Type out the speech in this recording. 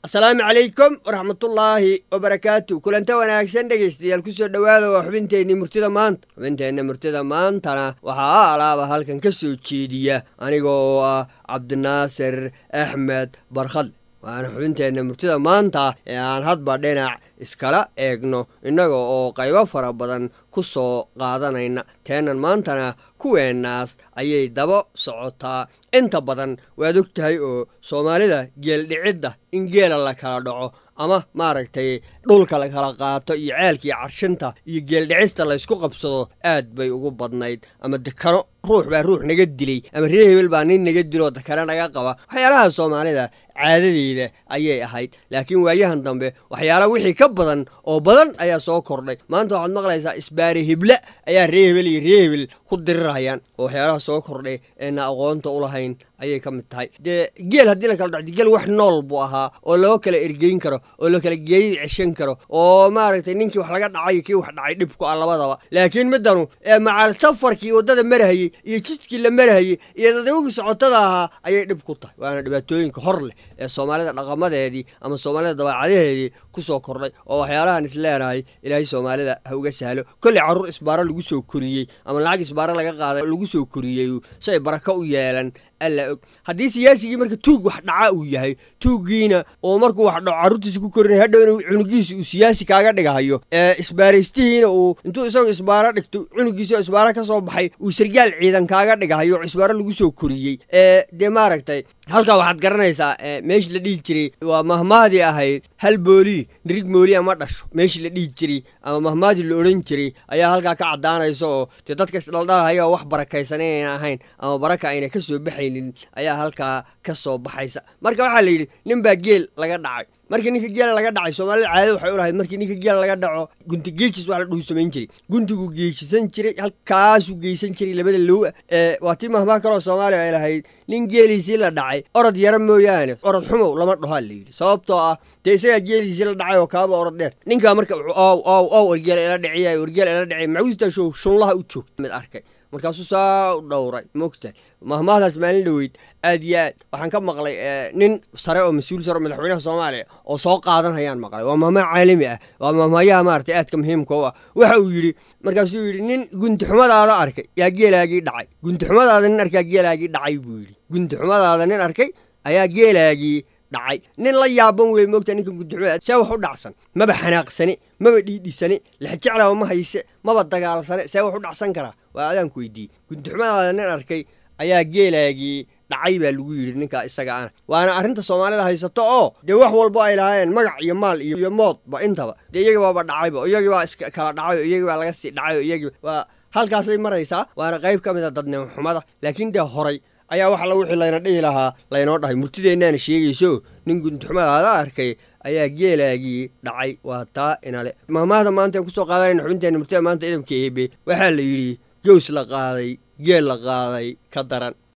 asalaamu calaykum waraxmatullaahi wabarakaatu kulanta wanaagsan dhegaystayaal kusoo dhowaada waa xubinteenii murtida maanta xubinteenna murtida maantana waxaa a alaaba halkan ka soo jeediya aniga oo ah cabdinaasir axmed barkhadle waana xubinteenna murtida maanta ee aan hadba dhinac iskala eegno innaga oo qaybo fara badan ku soo qaadanayna teenan maantana kuweennaas ayay daba socotaa inta badan waad og tahay oo soomaalida geeldhicidda in geela la kala dhaco ama maaragtay dhulka la kala qaato iyo ceelkii carshinta iyo geeldhicista laysku qabsado aad bay ugu badnayd ama dekano ruux baa ruux naga dilay ama ree hebel baa nin naga diloo dekano naga qaba waxyaalaha soomaalida caadadeeda ayay ahayd laakiin waayahan dambe waxyaala wixii ka badan oo badan ayaa soo kordhay maanta waxaad maqlaysaa isbaare hible ayaa ree hebel iyo ree hebel ku dirirayaan oo waxyaalaha soo kordhay eena aqoonta u lahayn ayay ka mid tahay dee geel haddii la kala dhacdo geel wax nool buu ahaa oo loo kala ergeyn karo oo la kala geeyay ceshan karo oo maaragtay ninkii wax laga dhacay kii wax dhacay dhibku ah labadaba laakiin middanu ee macaal safarkii waddada marahayey iyo jidkii la marahayey iyo dadawgii socotada ahaa ayay dhib ku tahay waana dhibaatooyinka hor leh ee soomaalida dhaqamadeedii ama soomaalida dabeecadaheedii ku soo kordhay oo waxyaalahan is leenahay ilaahay soomaalida ha uga sahlo kolley carruur isbaaro lagu soo koriyey ama lacag isbaaro laga qaaday lagu soo koriyey si ay barako u yeelan alla og haddii siyaasigii marka tuug wax dhaca uu yahay tuuggiina oo markuu wax dhaco carruurtiisa ku korinaya hadhow inuu cunugiisa uu siyaasi kaaga dhigahayo ee isbaaraystihiina uu intuu isagoo isbaaro dhigto cunugiisa isbaaro ka soo baxay uu sargaal ciidan kaaga dhigahayo oo isbaaro lagu soo koriyey ee dee maaragtay halkaa waxaad garanaysaa meeshii la dhihi jiray waa mahmaadii ahayd hal boolii nirig mooliya ma dhasho meeshii la dhihi jiray ama mahmaadii la odhan jiray ayaa halkaa ka caddaanaysa oo dee dadka isdhaldhalahaya wax barakaysan inayna ahayn ama baraka ayna ka soo baxaynin ayaa halkaa ka soo baxaysa marka waxaa la yidhi nin baa geel laga dhacay markii ninka geela laga dhacay soomaalida caadada waxay u lahayd markii ninka geela laga dhaco gunti geejis wax la dhuhu samayn jiray guntiguu geejisan jiray halkaasuu geysan jiray labada lowa ee waa tii mahmaa kaloo soomaaliya ay lahayd nin geeliisii la dhacay orod yaro mooyaane orod xumow lama dhahaa la yidhi sababtoo ah dee isagaa geeliisii la dhacay oo kaaba orod dheer ninkaa marka ow ow ow orgeel ila dhiciya orgeel ila dhiciya macawistaashow shunlaha u joogta mid arkay markaasuu saa u dhowray mogtahay mahmaahdaas maalin dhoweyd aad iyo aad waxaan ka maqlay nin sare oo mas-uul sare oo madaxweynaha soomaaliya oo soo qaadanayaan maqlay waa mahmaa caalami ah waa mahmaayaha maaragtay aadka muhiimka u ah waxa uu yidhi markaasuu yidhi nin guntixumadaada arkay yaa geelaagii dhacay guntixumadaada nin arkaa geelaagii dhacay buu yidhi guntixumadaada nin arkay ayaa geelaagii dhacay nin la yaaban wey moogta ninka gudixumada see wax u dhacsan maba xanaaqsane maba dhiidhisane lexjeclaba ma hayse maba dagaalsane see wax u dhacsan karaa waa adaanku weydiiyey gudixumadaada nin arkay ayaa geelaagii dhacay baa lagu yidhi ninkaa isaga ana waana arrinta soomaalida haysato oo dee wax walbo ay lahaayeen magac iyo maal iyo moodba intaba dee iyagii baaba dhacayba iyagii baa iska kala dhacay oo iyagii baa laga sii dhacay oo iyagii waa halkaasay maraysaa waana qayb ka mid a dadnimo xumada laakiin dee horay ayaa wax alla wixii layna dhihi lahaa laynoo dhahay murtideennaana sheegayso nin guntixumadaada arkay ayaa geelaagii dhacay waa taa inale mahmaahda maanta aan kusoo qaadanayna xubinteenna murtida maanta idamka eebe waxaa la yidhi gows la qaaday geel la qaaday ka daran